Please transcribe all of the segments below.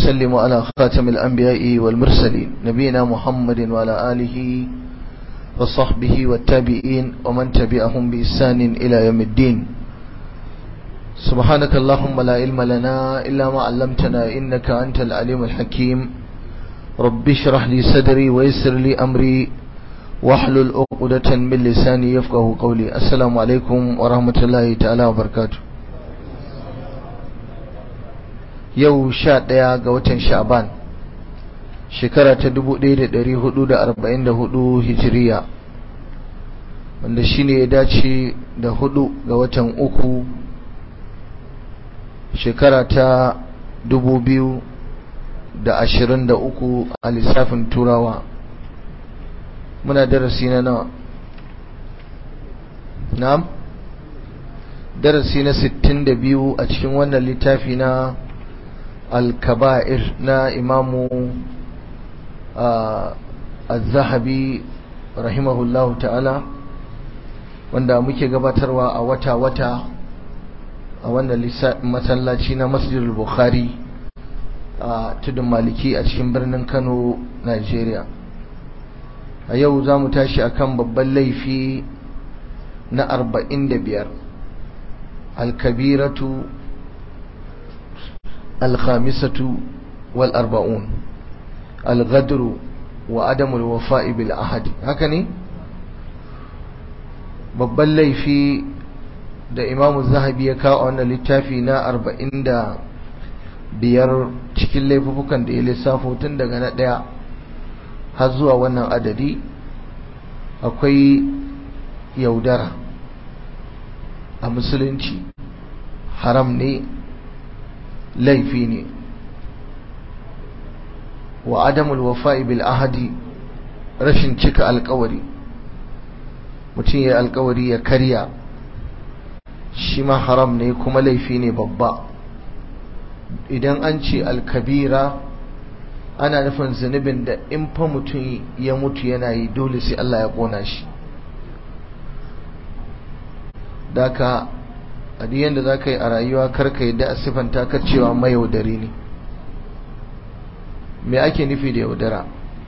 وأسلم على خاتم الأنبياء والمرسلين نبينا محمد وعلى آله وصحبه والتابعين ومن تبعهم بإحسان إلى يوم الدين سبحانك اللهم لا علم لنا إلا ما علمتنا إنك أنت العليم الحكيم رب اشرح لي صدري ويسر لي أمري واحلل عقدة من لساني يفقه قولي السلام عليكم ورحمة الله تعالى وبركاته yau sha ɗaya ga watan sha'ban shekara ta dubu ɗaya da ɗari hudu da arba'in da hudu hijiriya wanda shi ne ya dace da hudu ga watan uku shekara ta dubu biyu da ashirin da uku a lissafin turawa muna darasi na nawa na'am darasi na sittin da biyu a cikin wannan littafi na الكبائر نا إمام آه الذهبي رحمه الله تعالى wanda muke gabatarwa a wata-wata a wannan masallaci na masjidul bukhari a tudun maliki a cikin birnin kano nigeria a yau za mu tashi akan babban laifi na 45 alkabiratu الخامسة والأربعون الغدر وعدم الوفاء بالعهد هكذا babban laifi da imamu zahabi ya kawo wannan littafi na arba'in da biyar cikin laifukan da ya lissafo tun daga na ɗaya har zuwa wannan adadi akwai yaudara a musulunci haram ne laifi ne wa adamul wafa'i bil ahadi rashin cika alkawari mutum ya alkawari ya karya shi ma haram ne kuma laifi ne babba idan an ce alkabira ana nufin zunubin da in fa mutum ya mutu yana yi dole sai Allah ya kona shi daka a duk yadda za ka yi a rayuwa karka yadda a siffanta ka cewa mayaudari ne me ake nufi da yaudara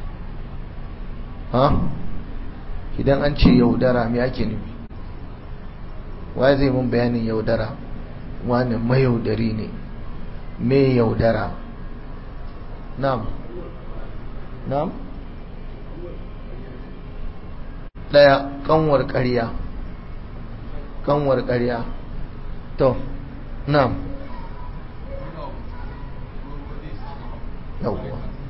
ha idan an ce yaudara me ake nufi wa zai mun bayanin yaudara wani mayaudari ne me yaudara na'am na'am daya kanwar ƙarya kanwar ƙarya to na'am yawwa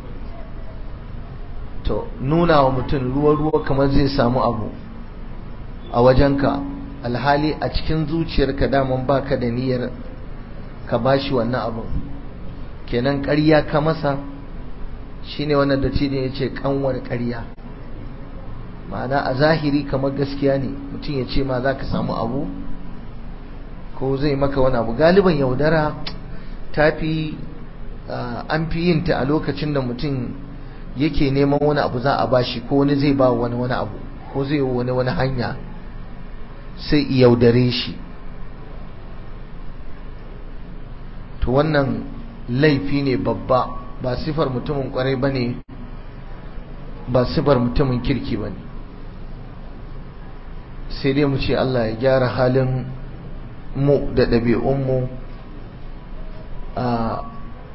to nuna wa mutum ruwa-ruwa kamar zai samu abu a wajenka alhali a cikin zuciyarka daman baka da niyyar ka bashi wannan abu kenan ƙarya ka masa shine wannan da ce ya ce kanwar ƙarya ma'ana a zahiri kamar gaskiya ne mutum ya ce ma za ka samu abu ko zai maka wani abu galiban yaudara ta fi an fi yin ta a lokacin da mutum yake neman wani abu za a bashi ko wani zai ba wani wani abu ko zai wani wani hanya sai yaudare shi to wannan laifi ne babba ba sifar mutumin kwarai ba ne ba sifar mutumin kirki ba ne sai dai mu ce Allah ya gyara halin mu da ɗabi'unmu a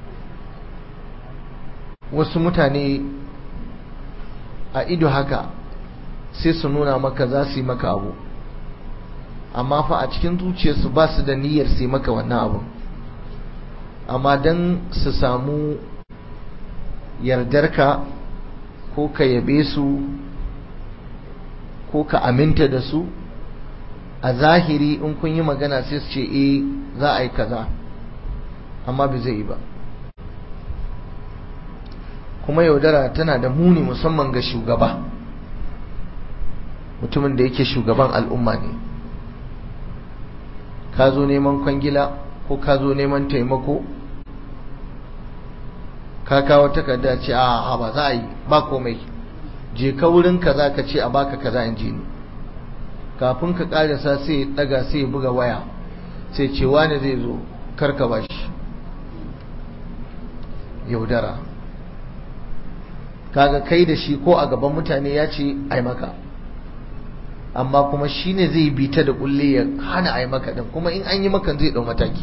wasu mutane a ido haka sai su nuna maka za su yi maka abu amma fa a cikin zuciyarsu ba su da niyyar su yi maka wannan abu amma don su samu yardarka ko ka yabe su ko ka aminta da su a zahiri in kun yi magana sai su ce eh za a yi kaza amma bai zai yi ba kuma yaudara tana da muni musamman ga shugaba mutumin da yake shugaban al'umma ne ka zo neman kwangila ko ka zo neman taimako ka kawo takarda ce a ba za a yi ba komai je ka wurin kaza ka ce a baka kaza in ji ni kafin ka karasa sai ya daga sai ya buga waya sai ce wani zai zo karka bashi yaudara kaga kai da shi ko a gaban mutane ya ce ai maka amma kuma shi ne zai bi ta da kulle ya hana ai maka din kuma in an yi maka zai dau mataki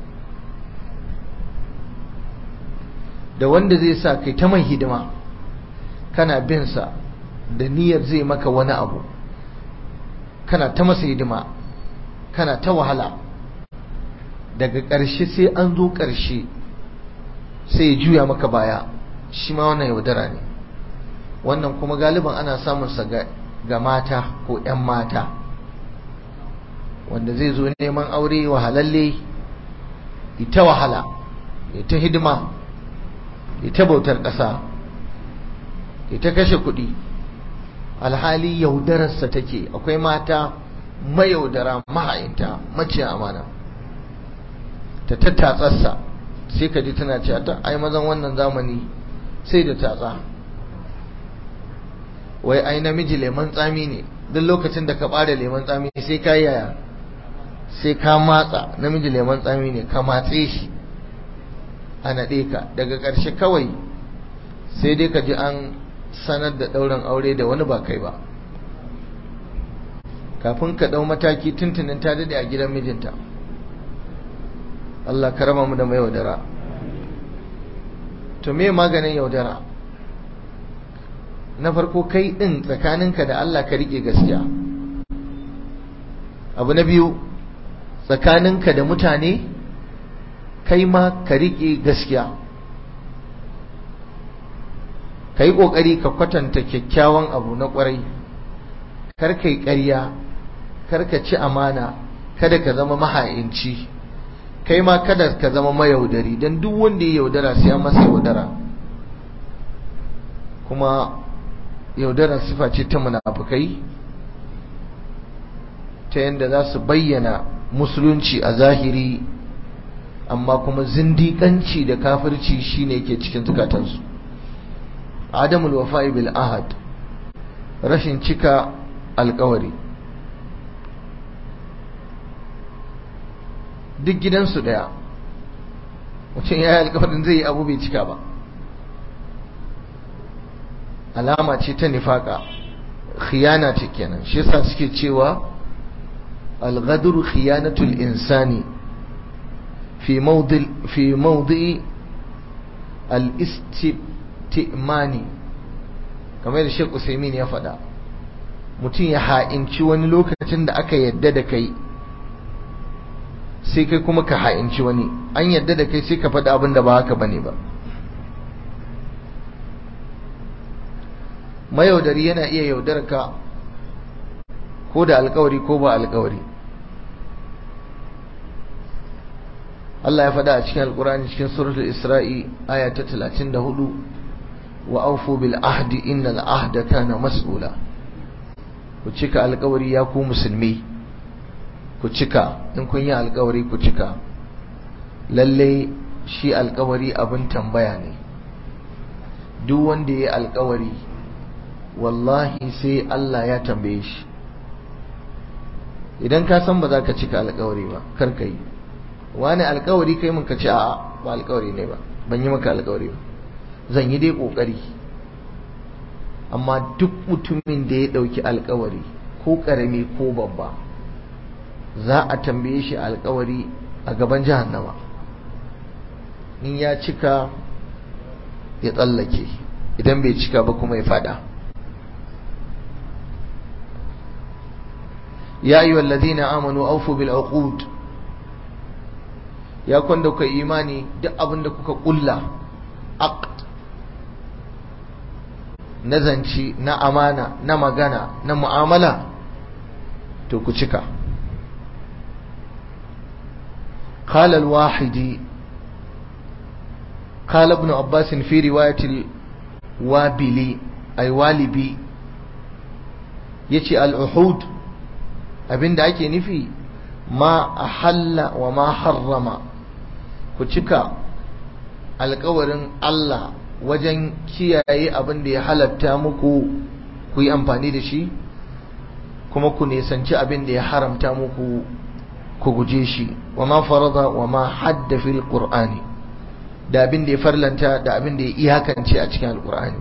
da wanda zai sa kai ta mai hidima kana bin sa da niyyar zai maka wani abu kana ta masa hidima kana ta wahala daga ƙarshe sai an zo ƙarshe sai ya juya maka baya shi ma wannan yaudara ne wannan kuma galiban ana samunsa ga mata ko 'yan mata wanda zai zo neman aure wahalalle ita wahala ita hidima ita bautar ƙasa ita kashe kuɗi alhali yaudararsa take akwai mata mayaudara maha'inta maciya amana ta tattatsarsa sai ka ji tana cewa ta ai mazan wannan zamani sai da tatsa wai ai namiji lemon tsami ne duk lokacin da ka ɓare lemon tsami sai ka yaya sai ka matsa namiji lemon tsami ne ka matse shi a naɗe ka daga ƙarshe kawai sai dai ka ji an sanar da ɗaurin aure da wani ba kai ba kafin ka ɗau mataki tuntunin ta daɗe a gidan mijinta Allah ka raba mu da mai yaudara to me maganin yaudara na farko kai ɗin tsakaninka da Allah ka riƙe gaskiya abu na biyu tsakaninka da mutane kai ma ka riƙe gaskiya ka yi ƙoƙari ka kwatanta kyakkyawan abu na ƙwarai kar ka yi ƙarya kar ka ci amana kada ka zama maha'inci kai ma kada ka zama mayaudari don duk wanda ya yaudara sai masa yaudara kuma yaudara sifa ce ta munafukai ta yadda za su bayyana musulunci a zahiri amma kuma zindiƙanci da kafirci shine yake cikin zukatansu adamul wafa'i bil ahad rashin cika alkawari duk gidansu daya mutum ya yi alkawarin zai yi abu bai cika ba alama ce ta nifaka khiyana ce kenan shi yasa suke cewa al-ghadru khiyanatul insani fi mawdi fi mawdi al-istimani kamar da Sheikh Usaimin ya faɗa mutum ya ha'inci wani lokacin da aka yadda da kai sai kai kuma ka ha'inci wani an yadda da kai sai ka faɗi abin da ba haka bane ba mayaudari yana iya yaudar ka ko da alkawari ko ba alkawari Allah ya faɗa a cikin alkurani cikin suratul isra'i aya ta 34 wa aufu bil ahdi innal ahda kana mas'ula ku cika alkawari ya ku musulmi ku cika in kun yi alkawari ku cika lalle shi alkawari abin tambaya ne duk wanda ya yi alkawari wallahi sai Allah ya tambaye shi idan ka san ba za ka cika alkawari ba kar ka yi wani alkawari kai mun ka ce a'a ba alkawari ne ba ban yi maka alkawari ba zan yi dai kokari amma duk mutumin da ya dauki alkawari ko karami ko babba za a tambaye shi alkawari a gaban jahannama in ya cika ya tsallake idan bai cika ba kuma ya fada ya ayyuhal ladina amanu awfu bil uqud ya kwanda kuka imani duk abinda kuka kulla aqd na zanci na amana na magana na mu'amala to ku cika قال الواحدي قال ابن عباس في رواية الوابلي أي والبي يتي العهود abin da ake nufi ma a halla wa ma harrama ku cika alkawarin Allah wajen kiyaye abin da ya halatta muku ku yi amfani da shi kuma ku nisanci abin da ya haramta muku ku guje shi wa ma farada wa ma hadda fil qur'ani da abin da ya farlanta da abin da ya iyakance a cikin alkur'ani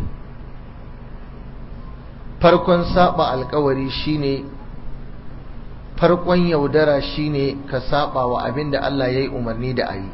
farkon saba alkawari shine farkon yaudara shine ka saba wa abin da Allah ya yi umarni da a yi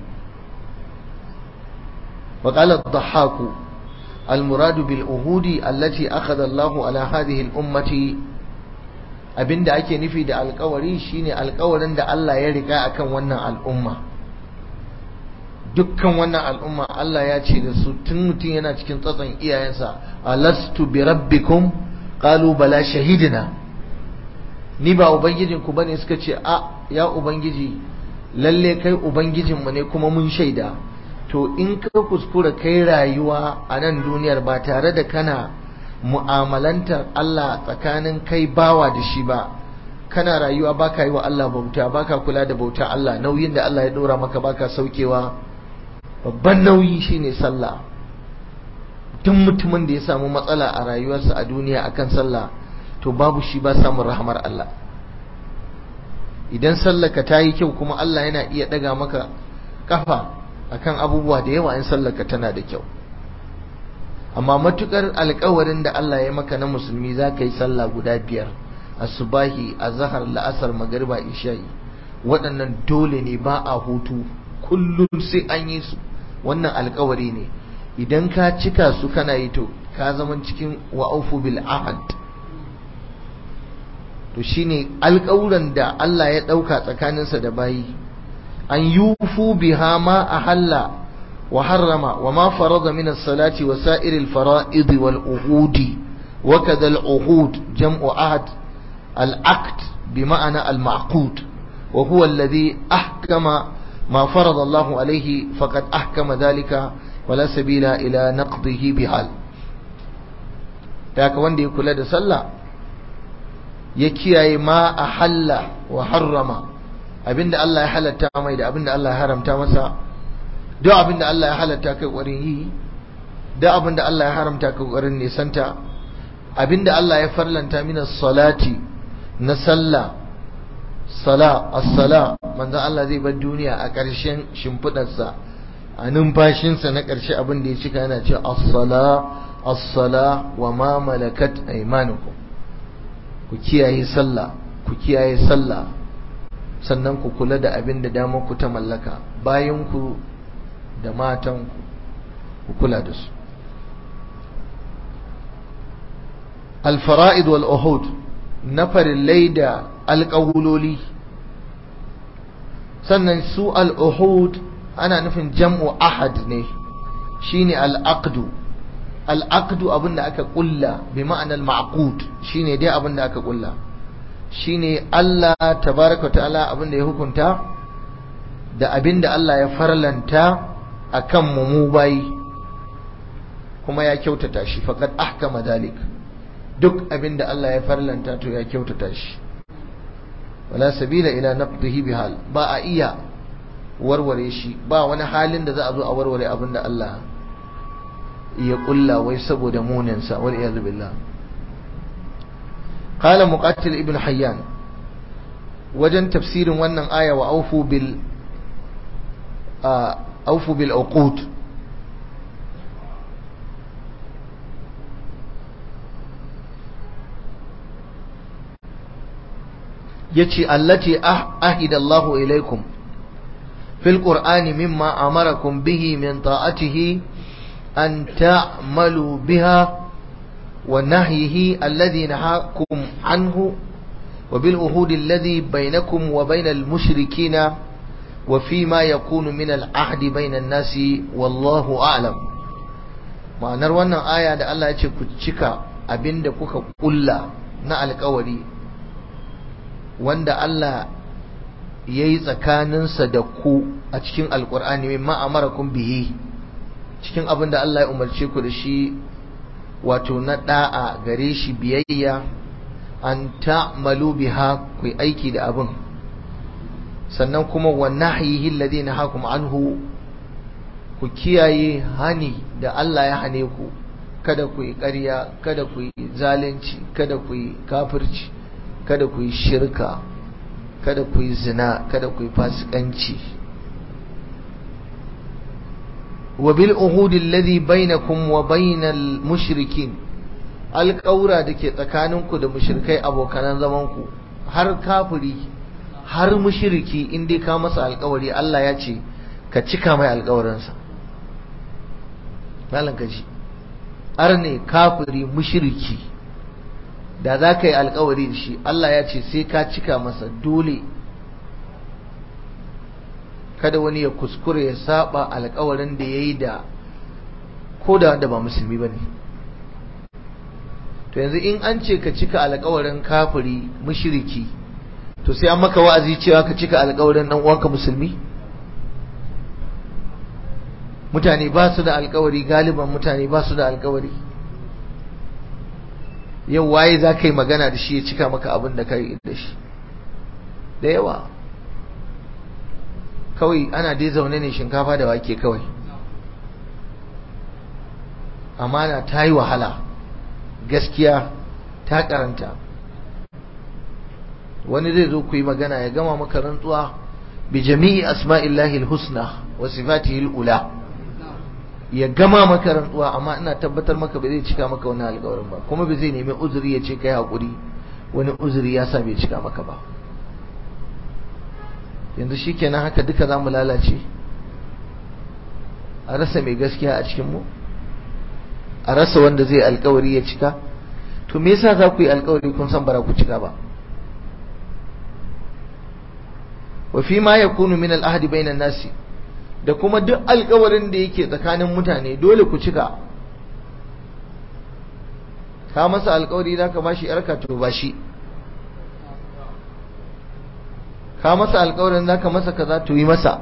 وقال الضحاك المراد بالأهود التي أخذ الله على هذه الأمة abinda ake nufi da alkawari shine alkawarin da Allah ya riga akan wannan al'umma dukkan wannan al'umma Allah ya ce da su tun mutum yana cikin tsatson iyayensa alastu bi rabbikum qalu bala shahidina ni ba ubangijinku bane suka ce a ya ubangiji lalle kai ubangijinmu ne kuma mun shaida to in ka kuskura kai rayuwa a nan duniyar ba tare da kana mu'amalantar Allah tsakanin kai bawa da shi ba kana rayuwa baka yi wa Allah bauta baka kula da bauta Allah nauyin da Allah ya dora maka baka saukewa babban nauyi shine sallah duk mutumin da ya samu matsala a rayuwarsa a duniya akan sallah to babu shi ba samun rahmar Allah idan sallaka ta yi kyau kuma Allah yana iya daga maka kafa akan abubuwa da yawa in sallaka tana da kyau amma matukar alkawarin da Allah ya maka na musulmi za ka yi sallah guda biyar asubahi azhar la'asar magariba isha'i waɗannan dole ne ba a hutu kullum sai an yi su wannan alkawari ne idan ka cika su kana yi to ka zama cikin wa'ufu bil ahad to shine alkawuran da Allah ya ɗauka tsakaninsa da bayi an yufu biha ma ahalla وحرم وما فرض من الصلاة وسائر الفرائض والعهود وكذا العهود جمع عهد العقد بمعنى المعقود وهو الذي أحكم ما فرض الله عليه فقد أحكم ذلك ولا سبيل إلى نقضه بحال ذاك وندي كل هذا صلى يكيا ما أحل وحرم abinda Allah ya halatta mai da abinda Allah ya haramta masa duk abin da Allah ya halatta kai ƙwarin yi duk abin da Allah ya haramta kai ƙwarin nisanta abin da Allah ya farlanta mina salati na sallah sala as-sala manzon Allah zai bar duniya a ƙarshen shimfidarsa a numfashinsa na ƙarshe abin da ya cika yana cewa as-sala as-sala wa ma malakat aymanukum ku kiyaye sallah ku kiyaye sallah sannan ku kula da abin da damar ku ta mallaka bayan ku da matan ku kula da su alfara'id wal uhud na farillai da alƙawuloli sannan su al-uhud ana nufin jam'u ahad ne shine al-aqdu al-aqdu abinda aka kulla bi ma'anar ma'qud shine dai abinda aka kulla shine Allah tabaraka ta'ala abinda ya hukunta da abinda Allah ya farlanta akan mu mu bayi kuma ya kyautata shi faqad ahkama dalik duk abinda Allah ya farlanta to ya kyautata shi wala sabila ila naqdihi bihal ba a iya warware shi ba wani halin da za a zo a warware abinda Allah ya kulla wai saboda munin sa wal iyad billah qala muqatil ibn hayyan wajen tafsirin wannan aya wa aufu bil أوفوا بالعقود يتي التي أهد الله إليكم في القرآن مما أمركم به من طاعته أن تعملوا بها ونهيه الذي نهاكم عنه وبالعهود الذي بينكم وبين المشركين وفيما يكون من العهد بين الناس والله أعلم ma'anar wannan aya da Allah ya ce ku cika abinda kuka kulla na alkawari wanda Allah ya yi tsakaninsa da ku a cikin alkur'ani mai ma'amarakum bihi cikin abin da Allah ya umarce ku da shi wato na da'a gare shi biyayya an ta'malu biha ku aiki da abin sannan kuma wa nahyihi alladhi nahakum anhu ku kiyaye hani da Allah ya hane ku kada ku yi ƙarya kada ku yi zalunci kada ku yi kafirci kada ku yi shirka kada ku yi zina kada ku yi fasikanci wa bil uhudi alladhi bainakum wa bainal mushrikin alƙaura da ke tsakaninku da mushrikai abokanan zamanku har kafiri har mushriki in dai ka masa alƙawari Allah ya ce ka cika mai alƙawarinsa malan kaji arne kafiri mushriki da za ka yi alƙawari da shi Allah ya ce sai ka cika masa dole kada wani ya kuskure ya saba alƙawarin da ya yi da ko da wanda ba musulmi ba ne to yanzu in an ce ka cika alƙawarin kafiri mushriki to sai an maka wa'azi cewa ka cika alƙawarin dan uwanka musulmi mutane ba su da alƙawari galiban mutane ba su da alƙawari yau waye za ka yi magana da shi ya cika maka abin da ka yi da shi da yawa kawai ana dai zaune ne shinkafa da wake kawai amana ta yi wahala gaskiya ta karanta wani zai zo ku yi magana ya gama maka rantsuwa bi jami'i asma'illahi husna wa sifatihi ula ya gama maka rantsuwa amma ina tabbatar maka ba zai cika maka wani alƙawarin ba kuma ba zai nemi uzuri ya ce kai hakuri wani uzuri ya sa bai cika maka ba yanzu shikenan haka duka za mu lalace a rasa mai gaskiya a cikin mu a rasa wanda zai alƙawari ya cika to me yasa za ku yi alƙawari kun san bara ku cika ba wa fi ma yakunu min al-ahdi bainan nasi da kuma duk alkawarin da yake tsakanin mutane dole ku cika ka masa alkawari za ka bashi yarka to ba shi ka masa alkawarin za ka masa kaza to yi masa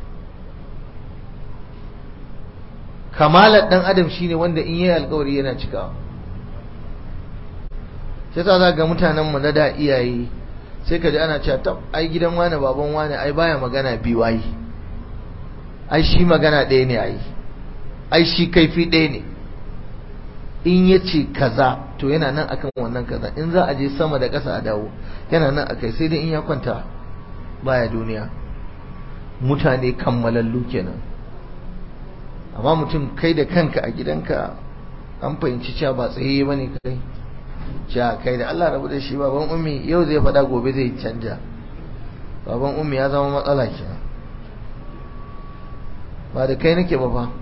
kamalar dan adam shine wanda in yi alkawari yana cikawa sai sa za ga mutanen mu na da iyaye sai ka ji ana cewa tab ai gidan wani baban wani ai baya magana biyu ai ai shi magana ɗaya ne ai ai shi kaifi ɗaya ne in ya ce kaza to yana nan akan wannan kaza in za a je sama da ƙasa a dawo yana nan akai sai dai in ya kwanta baya duniya mutane kammalallu kenan amma mutum kai da kanka a gidanka an fahimci cewa ba tsaye ba ne kai cewa kai da Allah rabu da shi baban ummi yau zai faɗa gobe zai canja baban ummi ya zama matsala kenan ba da kai nake ba fa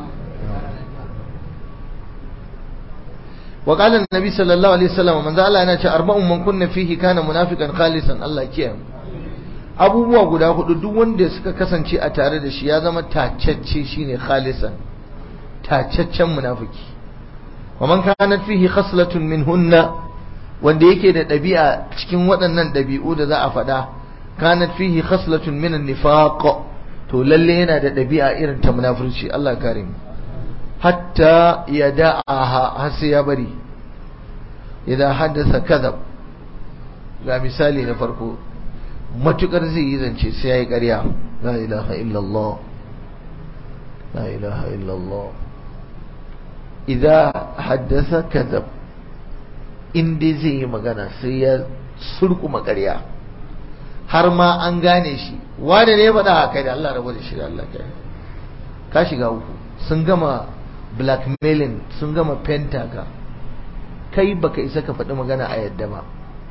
wa qala an-nabi sallallahu alaihi wasallam manzo Allah yana ce arba'un man kunna fihi kana munafiqan khalisan Allah kiyaye abubuwa guda hudu duk wanda suka kasance a tare da shi ya zama tacacce shine khalisan tacaccen munafiki wa man kanat fihi khaslatun minhunna wanda yake da ɗabi'a cikin waɗannan ɗabi'u da za a faɗa kanat fihi khaslatun min an-nifaq to lalle yana da ɗabi'a irin ta munafurci Allah kare mu hatta ya da'aha har sai ya bari idan haddasa kadhab ga misali na farko matukar zai yi zance sai ya yi ƙarya la ilaha illallah la ilaha illallah idan haddasa kadhab in dai zai yi magana sai ya surkuma ƙarya har ma an gane shi wane ne ya faɗa haka da Allah rabu da shi da Allah kai ka shiga uku sun gama blackmailing sun gama penta ka kai baka isa ka faɗi magana a yadda ba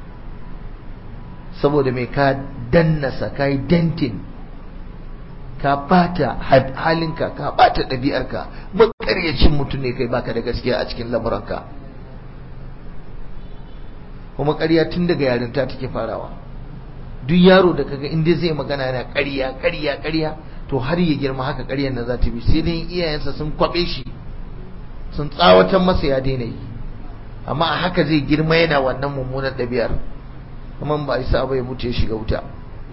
saboda mai ka dannasa ka yi dentin ka bata halinka ka bata ɗabi'arka makaryacin mutum ne kai baka da gaskiya a cikin lamuranka kuma ƙarya tun daga yarinta take farawa duk yaro da kaga inda zai magana yana ƙarya ƙarya ƙarya to har ya girma haka ƙaryar nan za ta bi sai dai iyayensa sun kwaɓe shi sun tsawatar masa ya daina yi amma a haka zai girma yana wannan mummunar ɗabi'ar kuma ba isa ba ya mutu ya shiga wuta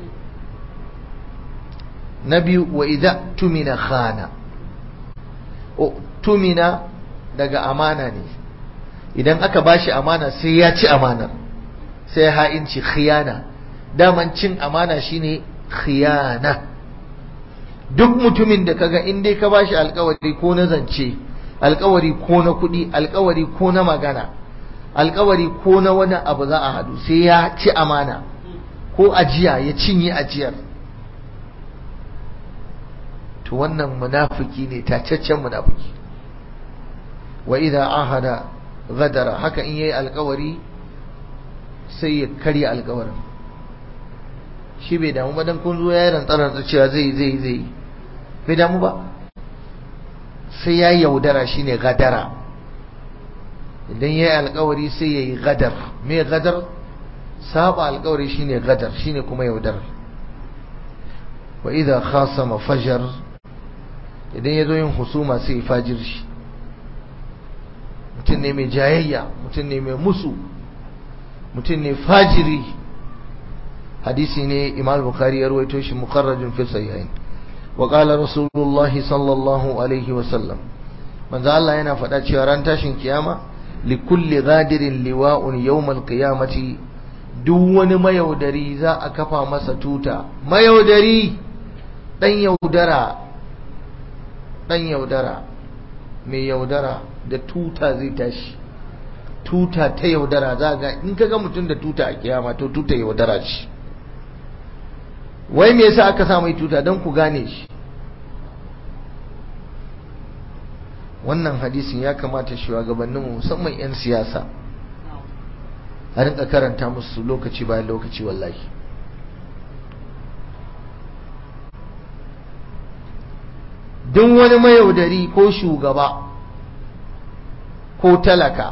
na biyu wa idza tumina khana o tumina daga amana ne idan aka bashi amana sai ya ci amanar sai ya ha'inci khiyana daman cin amana shine khiyana duk mutumin da kaga in dai ka bashi alkawari ko na zance alkawari ko na kuɗi alkawari ko na magana alkawari ko na wani abu za a hadu sai ya ci amana ko ajiya ya cinye ajiyar to wannan munafiki ne tacaccen munafiki wa idza ahada ghadara haka in yayi alkawari sai ya karya alkawarin shi bai damu ba dan kun zo yayin rantsarar cewa zai zai zai bai damu ba sai ya yaudara shine gadara idan yayi alkawari sai yayi gadar me gadar saba alkawari shine gadar shine kuma yaudar wa idza khasama fajar idan yazo yin husuma sai fajir shi mutum ne mai jayayya mutum ne mai musu mutum ne fajiri hadisi ne imam bukhari ya rawaito shi mukarrajin fi sahihain wa qala rasulullah sallallahu alaihi wa sallam manzo Allah yana faɗa cewa ran tashin kiyama li kulli ghadirin liwa'un yawm al-qiyamati duk wani mayaudari za a kafa masa tuta mayaudari dan yaudara dan yaudara mai yaudara da tuta zai tashi tuta ta yaudara za ga in kaga mutum da tuta a kiyama to tuta yaudara ce wai me yasa aka sa mai tuta don ku gane shi wannan hadisin ya kamata shugabanninmu musamman 'yan siyasa a rinka karanta musu lokaci bayan lokaci wallahi duk wani mayaudari ko shugaba ko talaka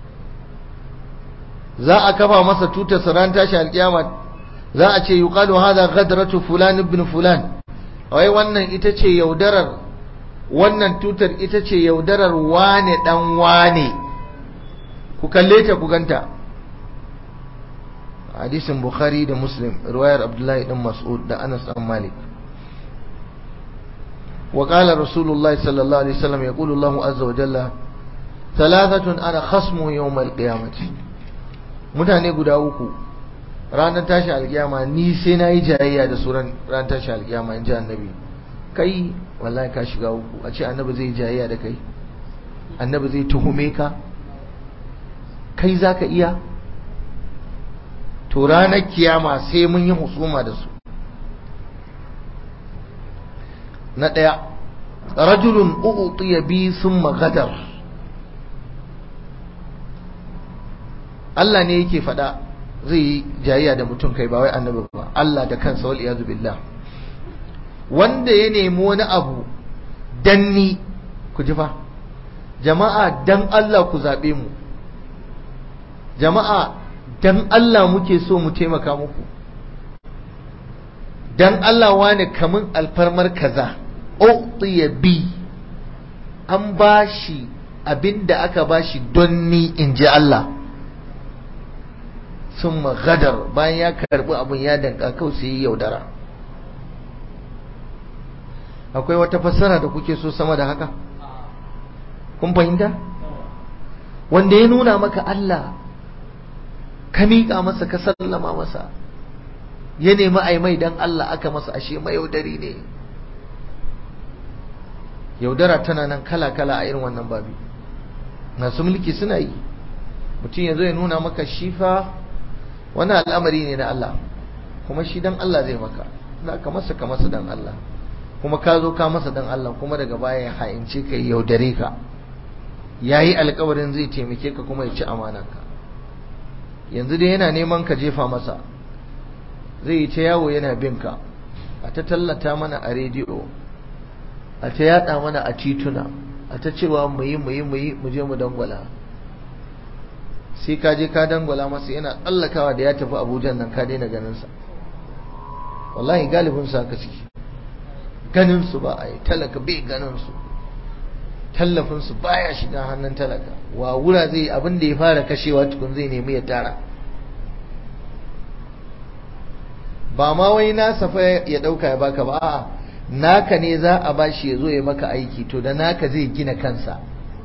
za a kafa masa tutar ran tashi alkiyama za a ce yuqalu hadha ghadratu fulan ibn fulan wai wannan ita ce yaudarar wannan tutar ita ce yaudarar wane dan wane ku kalle ta ku ganta hadisin bukhari da muslim riwayar abdullahi dan mas'ud da anas dan malik وقال رسول الله صلى الله عليه وسلم يقول الله عز وجل ثلاثة أنا خصم يوم القيامة mutane guda uku ranar tashi alkiyama ni sai na yi jayayya da su ranar tashi alkiyama in ji annabi kai wallahi ka shiga uku a ce annabi zai jayayya da kai annabi zai tuhume ka kai za ka iya to ranar kiyama sai mun yi husuma da su na ɗaya rajulun u'utiya bi summa gadar Allah ne yake faɗa zai yi jayayya da mutum kai ba wai annabi ba Allah da kansa wal iyazu billah wanda ya nemi wani abu danni ku ji fa jama'a dan Allah ku zaɓe mu jama'a dan Allah muke so mu taimaka muku dan Allah wani kamun alfarmar kaza uqtiya bi an bashi abinda aka bashi don ni in ji Allah sun gadar bayan ya karbi abin ya danka kawai sai yaudara akwai wata fassara da kuke so sama da haka kun fahimta wanda ya nuna maka Allah ka miƙa masa ka sallama masa ya nemi ai mai dan Allah aka masa ashe mai yaudari ne yaudara tana nan kala-kala a irin wannan babi masu mulki suna yi mutum ya zo ya nuna maka shifa wani al'amari ne na Allah kuma shi dan Allah zai maka za ka masa ka masa dan Allah kuma ka zo ka masa dan Allah kuma daga baya ya ha'ince ka yaudare ka ya yi alkawarin zai taimake ka kuma ya ci amananka yanzu dai yana neman ka jefa masa zai yi ta yawo yana bin ka a ta tallata mana a rediyo a ta yada mana a tituna a ta cewa mu yi mu yi mu yi mu je mu dangwala sai ka je ka dangwala masa yana tsallakawa da ya tafi abuja nan ka daina ganinsa wallahi galibin su haka ciki ganin su ba a yi talaka bai ganin su tallafin su baya shiga hannun talaka wa wura zai abin da ya fara kashewa tukun zai nemi ya tara ba ma wai nasa fa ya dauka ya baka ba a'a naka ne za a bashi ya zo ya maka aiki to da naka zai gina kansa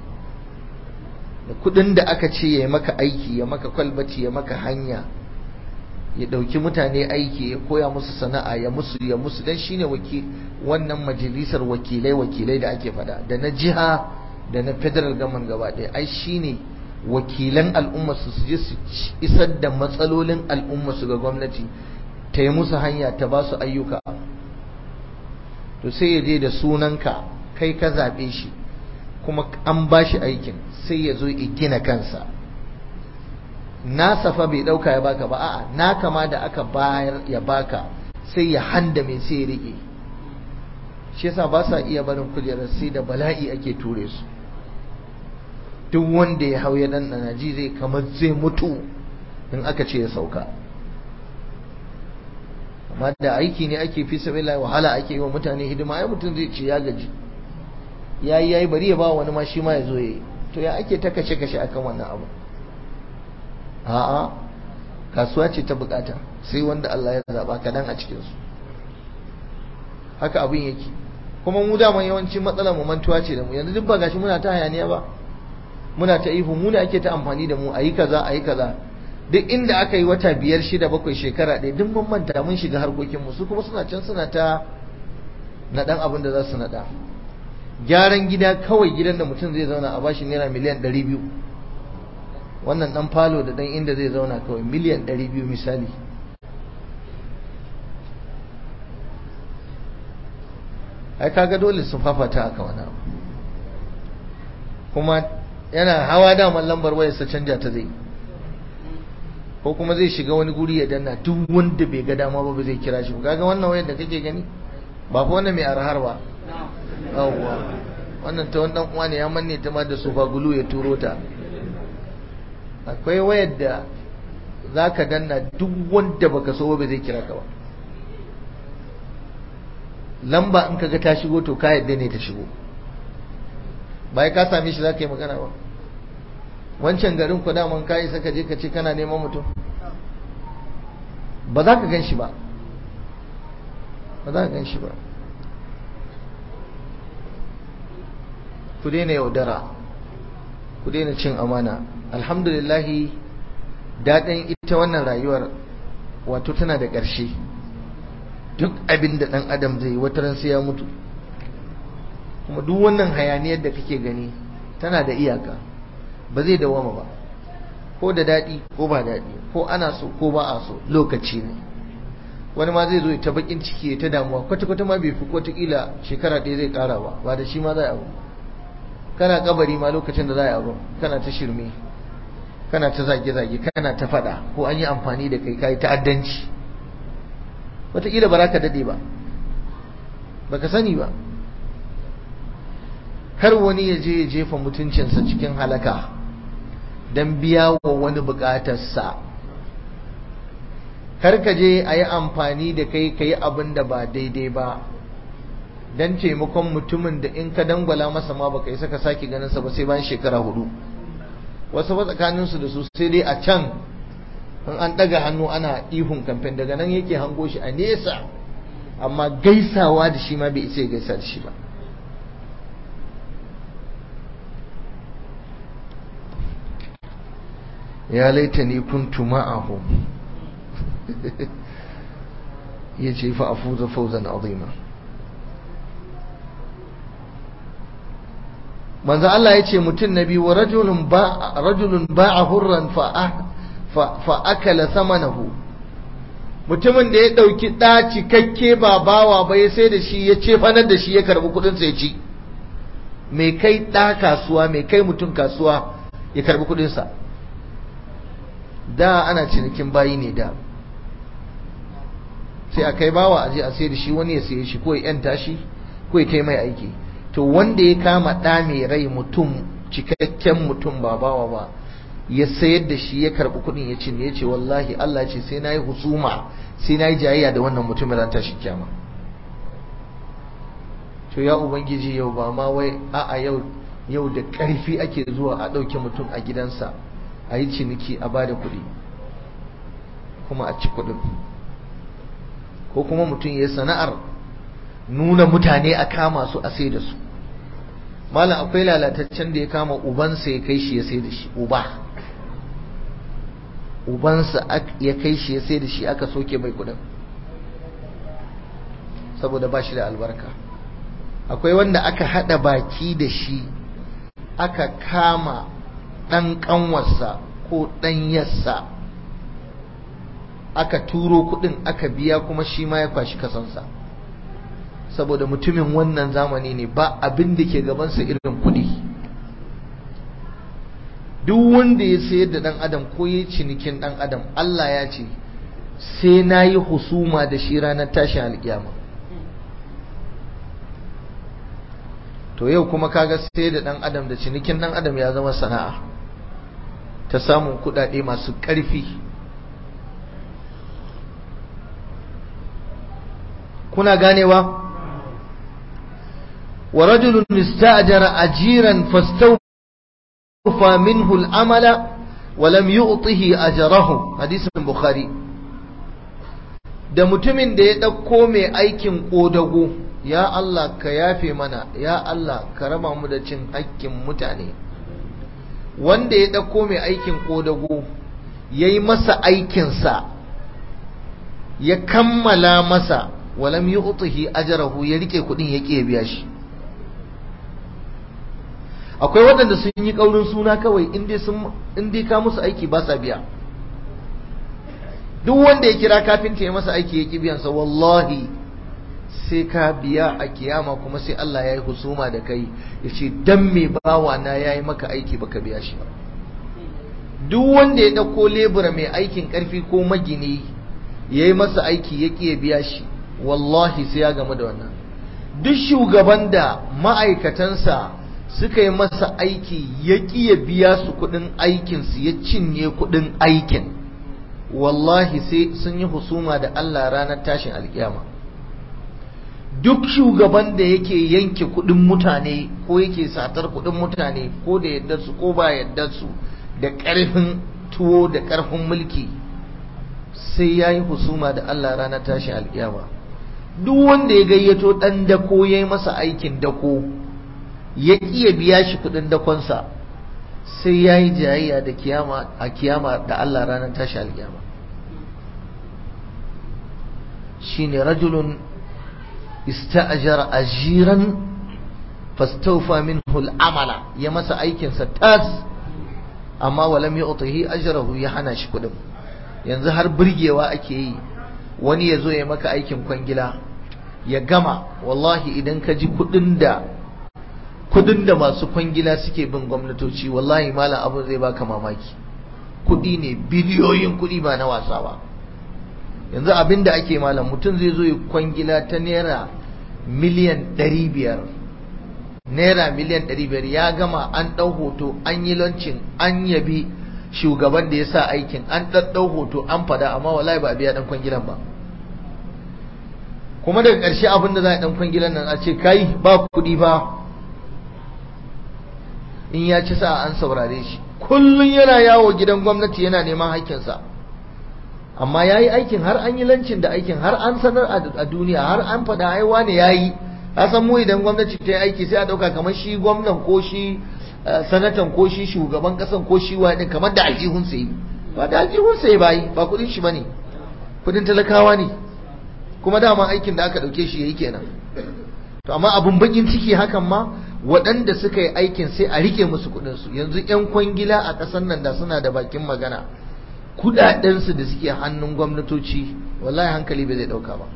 da kudin da aka ce ya maka aiki ya maka kwalbaci ya maka hanya ya dauki mutane aiki ya koya musu sana'a ya musu ya musu dan shine waki wannan majalisar wakilai wakilai da ake fada da na jiha da na federal government gaba ɗaya ai shine wakilan al'umma su su je su isar da matsalolin al'umma su ga gwamnati ta yi musu hanya ta ba su ayyuka to sai ya je da sunanka kai ka zaɓe shi kuma an ba shi aikin sai ya zo ya gina kansa nasa fa bai ɗauka ya baka ba a'a na kama da aka bayar ya baka sai ya handa mai sai ya riƙe shi yasa ba sa iya barin kujerar sai da bala'i ake ture su duk wanda ya hau ya ɗanɗana ji zai kamar zai mutu in aka ce ya sauka amma da aiki ne ake fi sabila wahala ake yi wa mutane hidima ai mutum zai ce ya gaji yayi yayi bari ya ba wani ma shi ma ya zo yayi to ya ake ta kashe kashe akan wannan abu a'a kasuwa ce ta bukata sai wanda Allah ya zaba kadan a cikin su haka abin yake kuma mu da yawanci matsalar mu mantuwa ce da mu yanzu duk ba gashi muna ta hayaniya ba muna ta ihu mu ne ake ta amfani da mu ayi kaza ayi kaza duk inda aka yi wata biyar shida bakwai shekara ɗaya duk mun manta mun shiga harkokinmu su kuma suna can suna ta naɗan abin da za su naɗa gyaran gida kawai gidan da mutum zai zauna a bashi naira miliyan ɗari biyu wannan ɗan falo da ɗan inda zai zauna kawai miliyan ɗari biyu misali ai kaga dole su fafata aka wani abu kuma yana hawa daman lambar wayarsa canja ta zai ko kuma zai shiga wani guri ya danna duk wanda bai ga dama ba zai kira shi kaga wannan wayar da kake gani ba fa wannan mai arhar ba yawwa wannan ta wani dan uwa ne ya manne ta ma da sofa gulu ya turo ta akwai wayar da zaka danna duk wanda baka so ba zai kira ka ba lamba in kaga ta shigo to ka yadda ne ta shigo bai ka same shi zaka yi magana ba wancan garin ku daman kayi saka je ka ce kana neman mutum ba za ka gan shi ba ba za ka gan shi ba ku daina yaudara ku daina cin amana alhamdulillahi daɗin ita wannan rayuwar wato tana da ƙarshe duk abin da ɗan adam zai wata ran sai ya mutu kuma duk wannan hayaniyar da kake gani tana da iyaka ba zai dawama ba ko da daɗi ko ba daɗi ko ana so ko ba a so lokaci ne wani ma zai zo ta bakin ciki ta damuwa kwata-kwata ma bai fi wataƙila shekara ɗaya zai ƙara ba ba da shi ma za a abu kana kabari ma lokacin da za a abu kana ta shirme kana ta zage-zage kana ta faɗa ko an yi amfani da kai kai ta'addanci wataƙila ba za ka daɗe ba baka sani ba kar wani ya je ya jefa mutuncinsa cikin halaka don biya wa wani bukatarsa kar ka je a yi amfani da kai ka yi abin da ba daidai ba don taimakon mutumin da in ka dangwala masa ma baka yi saka sake ganinsa ba sai bayan shekara hudu wasu ba tsakaninsu da su sai dai a can in an ɗaga hannu ana ihun kamfen daga nan yake hango shi a nesa amma gaisawa da shi ma bai isa ya gaisa da shi ba ya laitani kuntu ma'ahum yace fa afuza fawzan azima manzo Allah yace mutun nabi wa rajulun ba rajulun ba'a hurran fa fa akala samanahu mutumin da ya dauki da cikakke ba bawa ba ya sai da shi ya ce fanar da shi ya karbi kudin sa ya ci mai kai da kasuwa mai kai mutun kasuwa ya karbi kudin sa da ana cinikin bayi ne da sai a kai bawa aje a sai da shi wani ya saye shi ko ya yanta shi ko ya kai mai aiki to wanda ya kama ɗa mai rai mutum cikakken mutum ba bawa ba ya sayar da shi ya karɓi kuɗin ya cinye ya ce wallahi Allah ce sai na yi husuma sai na yi jayayya da wannan mutumin ran tashi kyama to ya ubangiji yau ba ma wai a'a yau yau da ƙarfi ake zuwa a ɗauke mutum a gidansa a yi ciniki a bada kuɗi kuma a ci kuɗin ko kuma mutum ya sana'ar nuna mutane a kama su a sai da su malam akwai lalataccen da ya kama ubansa ya kai shi ya sai da shi uba ubansa ya kai shi ya sai da shi aka soke mai kuɗin saboda ba shi da albarka akwai wanda aka haɗa baki da shi aka kama ɗan ƙanwarsa ko ɗan yassa aka turo kuɗin aka biya kuma shi ma ya kwashi kasansa saboda mutumin wannan zamani ne ba abin da ke gabansa irin kudi duk wanda ya sayar da dan adam ko ya cinikin dan adam Allah ya ce sai na yi husuma da shi ranar tashin alkiyama to yau kuma kaga sai da dan adam da cinikin dan adam ya zama sana'a ta samun kudade masu ƙarfi kuna ganewa wa rajulun ista'jara ajiran fastawfa minhu al-amala wa lam yu'tihi ajrahu hadisin bukhari da mutumin da ya dauko mai aikin kodago ya Allah ka yafe mana ya Allah ka raba mu da cin hakkin mutane wanda ya dauko mai aikin kodago yayi masa aikinsa ya kammala masa walam yu'tihi ajrahu ya rike kudin ya ke biya shi akwai waɗanda sun yi ƙaurin suna kawai in dai ka musu aiki ba sa biya duk wanda ya kira kafinta ya masa aiki ya ƙi biyansa wallahi sai ka biya a kiyama kuma sai Allah ya yi husuma da kai ya ce dan me bawa na ya yi maka aiki baka biya shi ba duk wanda ya ɗauko lebura mai aikin ƙarfi ko magini ya yi masa aiki ya ƙi ya biya shi wallahi sai ya gamu da wannan duk shugaban da ma'aikatansa suka yi masa aiki ya ƙi ya biya su kuɗin aikinsu ya cinye kuɗin aikin wallahi sai sun yi husuma da Allah ranar tashin alkiyama duk shugaban da yake yanke kuɗin mutane ko yake satar kuɗin mutane ko da yadda su ko ba yadda su da ƙarfin tuwo da ƙarfin mulki sai ya yi husuma da Allah ranar tashin alkiyama duk wanda ya gayyato ɗan dako ya yi masa aikin dako ya ya biya shi kudin dakonsa sai ya yi jayayya da kiyama a kiyama da Allah ranar tashi alkiyama shine rajulun ista'jara ajiran fastawfa minhu al'amala ya masa aikinsa tas amma walam yu'tihi ajrahu ya hana shi kudin yanzu har burgewa ake yi wani ya zo ya maka aikin kwangila ya gama wallahi idan ka ji kudin da kudin da masu kwangila suke bin gwamnatoci wallahi malam abin zai baka mamaki kudi ne biliyoyin kudi ba na wasa ba yanzu abin da ake malam mutum zai zo ya kwangila ta naira miliyan 500 naira miliyan 500 ya gama an ɗau hoto an yi lancin an yabi shugaban da ya sa aikin an ɗaɗɗau hoto an fada amma wallahi ba a biya ɗan kwangilan ba kuma daga ƙarshe abin da za a ɗan kwangilan nan a ce kai ba kuɗi ba in ya ci sa an saurare shi kullum yana yawo gidan gwamnati yana neman haƙƙinsa amma ya yi aikin har an yi lancin da aikin har an sanar a duniya har an faɗa aiwa ne ya yi san mu idan gwamnati ta yi aiki sai a ɗauka kamar shi gwamnan ko shi sanatan ko shi shugaban ƙasan ko shi wani kamar da aljihun sai ba da aljihun sai ba yi ba kuɗin shi ba ne kuɗin talakawa ne kuma dama aikin da aka ɗauke shi ya yi kenan to amma abun bakin ciki hakan ma waɗanda suka yi aikin sai a rike musu kuɗinsu yanzu 'yan kwangila a ƙasar nan da suna da bakin magana kuɗaɗensu da suke hannun gwamnatoci wallahi hankali bai zai ɗauka ba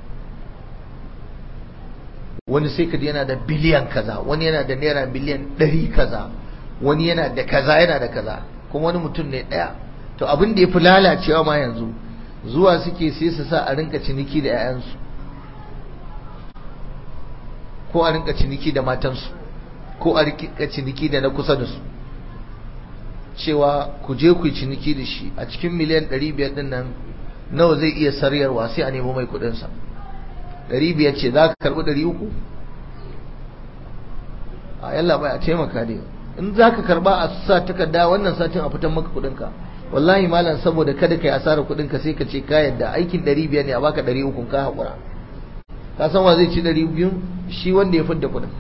wani sai kaji yana da biliyan kaza wani yana da naira biliyan ɗari kaza wani yana da kaza yana da kaza kuma wani mutum ne ɗaya to abin da ya fi lalacewa ma yanzu zuwa suke sai su sa a rinka ciniki da 'ya'yansu ko a rinka ciniki da matansu ko a rinka ciniki da na kusa da su cewa ku je ku yi ciniki da shi a cikin miliyan 500 din nan nawa zai iya saryarwa sai a nemo mai kudinsa 500 ce za ka karbi 300 a yalla bai a taimaka dai in za ka karba a sa takarda wannan satin a fitan maka kudinka wallahi malam saboda kada ka yi asarar kudinka sai ka ce ka yadda aikin 500 ne a baka 300 ka haƙura ka san wa zai ci 200 shi wanda ya fidda kudin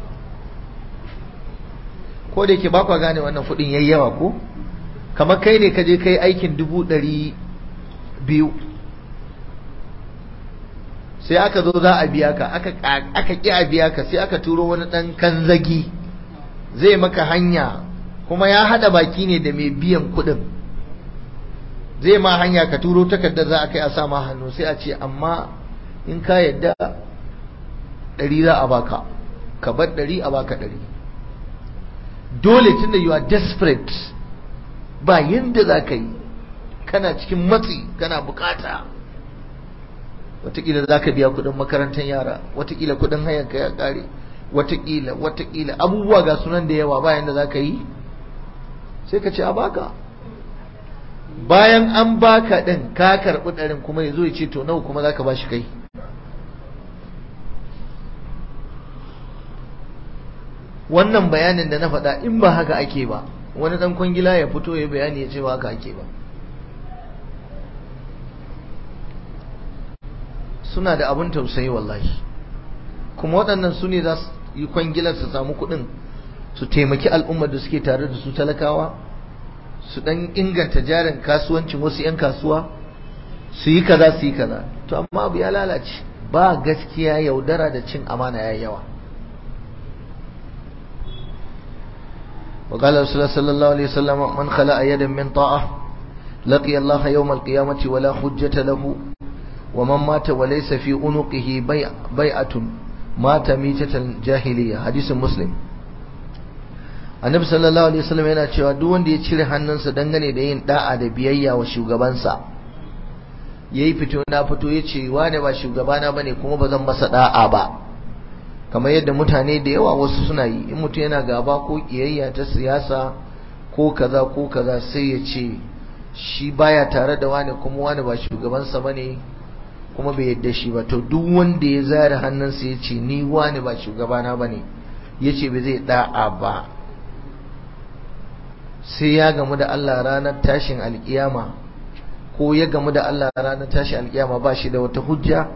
ko da yake ba kwa gane wannan kudin yayi yawa ko kamar kai ne ka je kai aikin dubu ɗari biyu sai aka zo za a biya ka aka ƙi a biya ka sai aka turo wani ɗan kanzagi zai maka hanya kuma ya haɗa baki ne da mai biyan kuɗin zai ma hanya ka turo takardar za a kai a sa ma hannu sai a ce amma in ka yadda ɗari za a baka ka bar ɗari a baka ɗari dole tun da you are desperate ba yadda za ka yi kana cikin matsi kana bukata watakila za ka biya kudin makarantar yara watakila kudin hayanka ya kare watakila watakila abubuwa ga sunan da yawa bayan da za ka yi sai ka ce a baka bayan an baka ɗin ka karɓi ɗarin kuma ya zo ya ce to nawa kuma za ka ba shi kai wannan bayanin da na faɗa in ba haka ake ba wani ɗan kwangila ya fito ya bayani ya ce ba haka ake ba suna da abin tausayi wallahi kuma waɗannan su ne za su yi kwangilar su samu kuɗin su taimaki al'ummar da suke tare da su talakawa su ɗan inganta jarin kasuwancin wasu 'yan kasuwa su yi kaza su yi kaza to amma abu ya lalace ba gaskiya yaudara da cin amana ya yawa وقال رسول الله صلى الله عليه وسلم من خلع يدا من طاعة لقي الله يوم القيامة ولا حجة له ومن مات وليس في عنقه بيع بيعة مات ميتة الجاهلية حديث مسلم annabi sallallahu alaihi wasallam yana cewa duk wanda ya cire hannunsa dangane da yin da'a da biyayya wa shugabansa yayi fito na fito yace wane ba shugabana bane kuma ba zan masa da'a ba kamar yadda mutane da yawa wasu suna yi in mutum yana gaba ko kiyayya ta siyasa ko kaza ko kaza sai ya ce shi baya tare da wani kuma wani ba shugabansa bane kuma bai yadda shi ba to duk wanda ya zare hannunsa ya ce ni wani ba shugabana bane ya ce bai zai da'a ba sai ya gamu da Allah ranar tashin alkiyama ko ya gamu da Allah ranar tashin alkiyama ba shi da wata hujja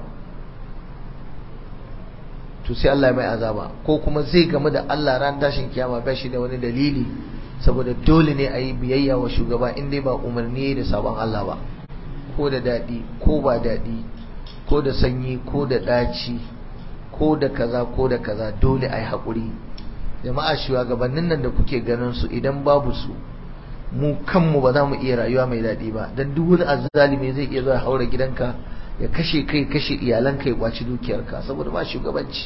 to sai Allah ya mai azaba ko kuma zai gamu da Allah ran tashin kiyama ba shi da wani dalili saboda dole ne a yi biyayya wa shugaba in dai ba umarni da sabon Allah ba ko da daɗi ko ba daɗi ko da sanyi ko da ɗaci ko da kaza ko da kaza dole a yi haƙuri jama'a shugabannin nan da kuke ganin su idan babu su mu kanmu ba za mu iya rayuwa mai daɗi ba don duk wani azzalimi zai iya zuwa haura gidanka ya kashe kai kashe iyalanka ya kwaci dukiyarka saboda ba shugabanci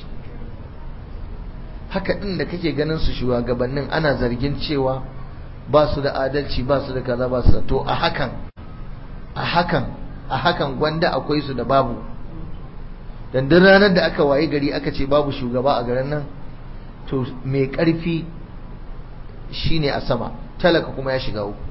haka din da kake ganin su shugabannin ana zargin cewa ba su da adalci ba su da kaza ba su da to a hakan a hakan a hakan gwanda akwai su da babu dan duk ranar da aka waye gari aka ce babu shugaba a garin nan to mai karfi shine a sama talaka kuma ya shiga uku